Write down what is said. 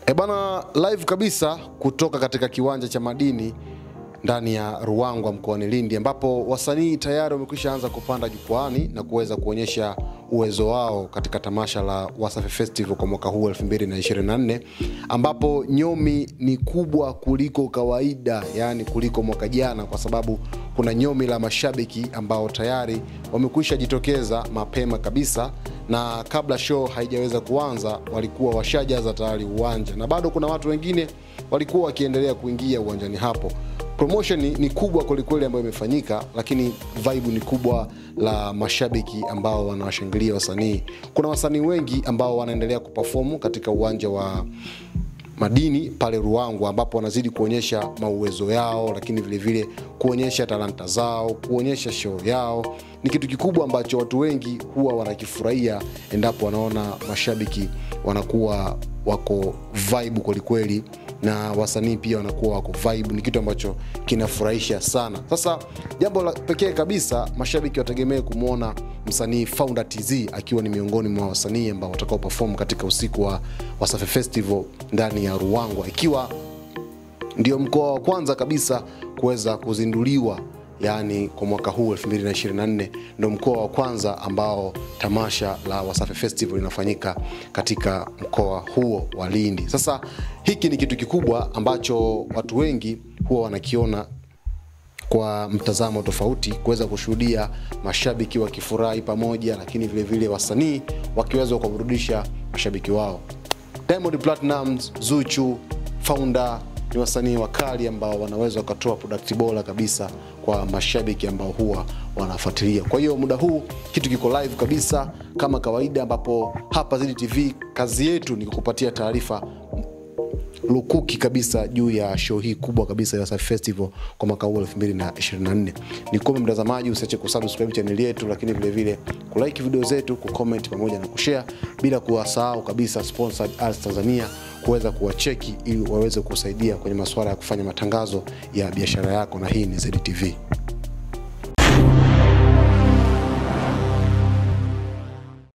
E bana, live kabisa kutoka katika kiwanja cha madini ndani ya Ruangwa mkoani Lindi, ambapo wasanii tayari wamekwisha anza kupanda jukwaani na kuweza kuonyesha uwezo wao katika tamasha la Wasafi Festival kwa mwaka huu 2024 ambapo nyomi ni kubwa kuliko kawaida, yaani kuliko mwaka jana, kwa sababu kuna nyomi la mashabiki ambao tayari wamekwisha jitokeza mapema kabisa na kabla show haijaweza kuanza walikuwa washajaza tayari uwanja, na bado kuna watu wengine walikuwa wakiendelea kuingia uwanjani hapo. Promotion ni, ni kubwa kwelikweli ambayo imefanyika, lakini vibe ni kubwa la mashabiki ambao wanawashangilia wasanii. Kuna wasanii wengi ambao wanaendelea kuperform katika uwanja wa madini pale Ruangwa ambapo wanazidi kuonyesha mauwezo yao, lakini vile vile kuonyesha talanta zao, kuonyesha show yao. Ni kitu kikubwa ambacho watu wengi huwa wanakifurahia endapo wanaona mashabiki wanakuwa wako vibe kwelikweli na wasanii pia wanakuwa wako vibe. Ni kitu ambacho kinafurahisha sana. Sasa jambo la pekee kabisa, mashabiki wategemee kumwona msanii Founder TZ akiwa ni miongoni mwa wasanii ambao watakao perform katika usiku wa Wasafi Festival ndani ya Ruangwa, ikiwa ndio mkoa wa kwanza kabisa kuweza kuzinduliwa yaani kwa mwaka huu 2024 ndo mkoa wa kwanza ambao tamasha la Wasafi Festival linafanyika katika mkoa huo wa Lindi. Sasa hiki ni kitu kikubwa ambacho watu wengi huwa wanakiona kwa mtazamo tofauti, kuweza kushuhudia mashabiki wakifurahi pamoja, lakini vile vile wasanii wakiweza kuwaburudisha mashabiki wao. Diamond Platnumz, Zuchu, Founder ni wasanii wakali ambao wanaweza wakatoa product bora kabisa kwa mashabiki ambao huwa wanafuatilia. Kwa hiyo muda huu kitu kiko live kabisa kama kawaida, ambapo hapa Zedi TV kazi yetu ni kukupatia taarifa lukuki kabisa juu ya show hii kubwa kabisa ya Wasafi Festival kwa mwaka huu 2024. Nikuombe mtazamaji usiache kusubscribe channel yetu, lakini vile vile kulike video zetu, kucomment pamoja na kushare, bila kuwasahau kabisa sponsored ads Tanzania kuweza kuwacheki ili waweze kusaidia kwenye masuala ya kufanya matangazo ya biashara yako, na hii ni Zedi TV.